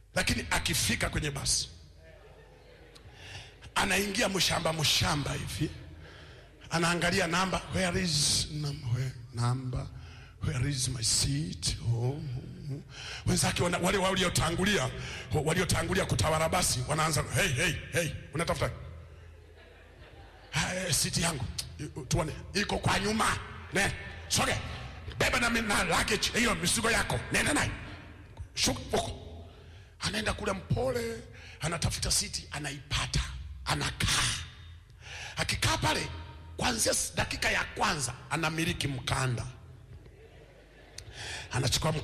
lakini akifika kwenye basi anaingia mshamba mshamba hivi anaangalia namba where is num- where, number where is my seat oh. wenzake wana- wale waliotangulia waliotangulia kutawala basi wanaanza hey, hey, hey. unatafuta Ah, siti yangu I- tuone iko kwa nyuma ne soge beba na, mi- na luggage hiyo mizigo yako nenda nayo shuka huko anaenda kule mpole anatafuta siti anaipata anakaa akikaa pale kwanzia s- dakika ya kwanza anamiliki mkanda anachukua